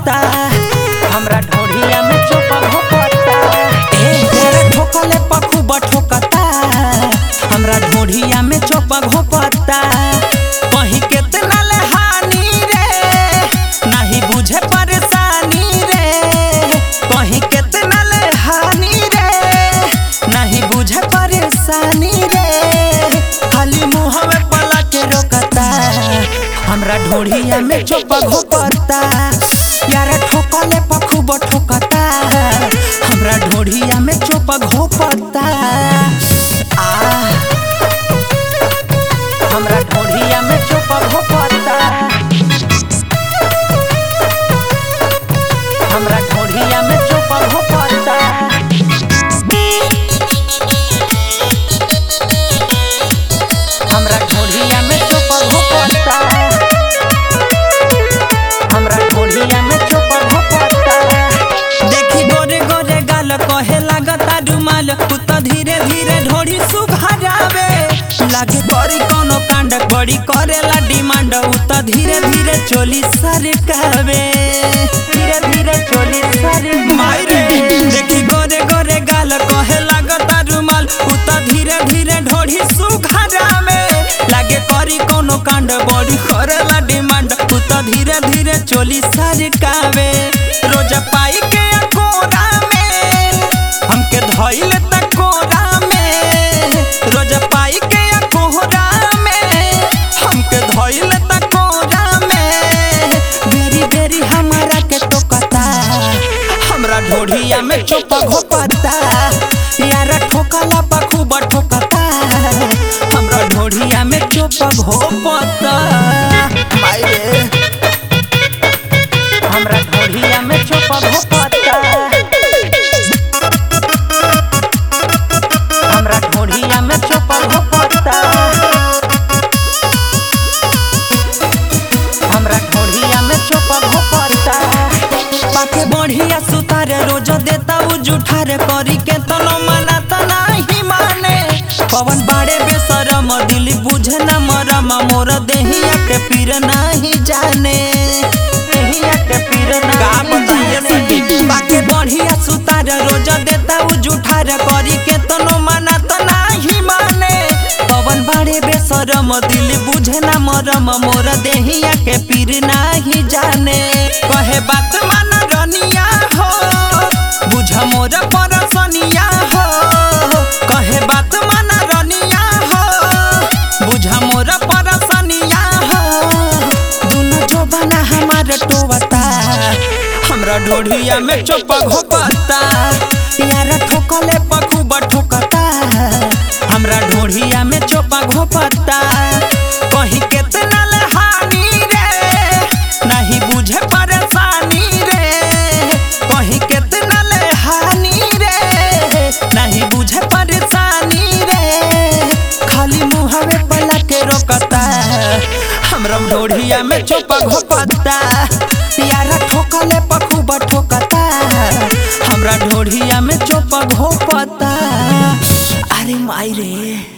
घोपता हमरा ढोढ़िया में चोपा घोपता ए तेरे ठोकले पखू बठोकता हमरा ढोढ़िया में चोपा घोपता कहीं केतना ले हानि रे नहीं बुझे परेशानी रे कहीं केतना ले हानि रे नहीं बुझे परेशानी रे खाली मुँह में पला के रोकता हमरा ढोढ़िया में चोपा घोपता यार ठोकले पखूब ठोकता हमरा ढोढ़िया में चोपा घोपता आ हमरा ढोढ़िया में चोपा घोपता हमरा ढोढ़िया में चोपा घोपता हमरा ढोढ़िया में चोपा घोपता हमरा ढोढ़िया में चोपा घोपता देखी गोरे गोरे गाल कहे लागता रुमाल तू तो धीरे धीरे ढोढ़ी सुघारावे लागे करी कोनो कांड बड़ी करेला डिमांड उ तो धीरे धीरे चोली सरकावे धीरे धीरे चोली सरकावे देखी गोरे गोरे गाल कहे लागता रुमाल उ तो धीरे धीरे ढोढ़ी सुघारावे लागे करी कोनो कांड बड़ी करेला डिमांड उ तो धीरे धीरे चोली सरकावे रोज पाई के कोरा में हमके धइल त कोरा में रोज पाई के कोहरा में हमके धइल त कोरा में बेरी बेरी हमारा के टोकता हमरा ढोढ़िया में चोपा घोपता यार ठोकला बखूब ठोकता हमरा ढोढ़िया में चोपा घोपता माई रे हमरा ढोढ़िया में चोपा घोपता हमरा ढोढ़िया में चोपा घोपता हमरा ढोढ़िया में चोपा घोपता पाके बढ़िया सुतार रोज देता उ जुठार करी के तनो मना त नाही माने पवन बाड़े बेसरम दिल बुझे न मरम मोर देहिया के पीर नाही जाने देहिया के पीर का बताइए सखी पाके बढ़िया सुतार रोज देता उ जुठार करी के तनो मना त नाही माने पवन बाड़े बेसरम दिल बुझे न मरम मोर देहिया के पीर नाही जाने कहे बात मान रनिया हो बुझ मोर परसनिया हो कहे बात मान रनिया हो बुझ मोर परसनिया हो दुनो जोबाना हमार टोवता हमरा ढोढ़िया में चोपा घोपता यार ठोकले पखूब ठोकता हमरा ढोढ़िया में चोपा घोपता कहीं केतना ले हानि रे नहीं बुझे परेशानी रे कहीं केतना ले हानि रे नहीं बुझे परेशानी रे खाली मुहवे पला के रोकता हमरा ढोढ़िया में चोपा घोपता यार ठोकले पखूब ठोकता हमरा ढोढ़िया में चोपा घोपता अरे माई रे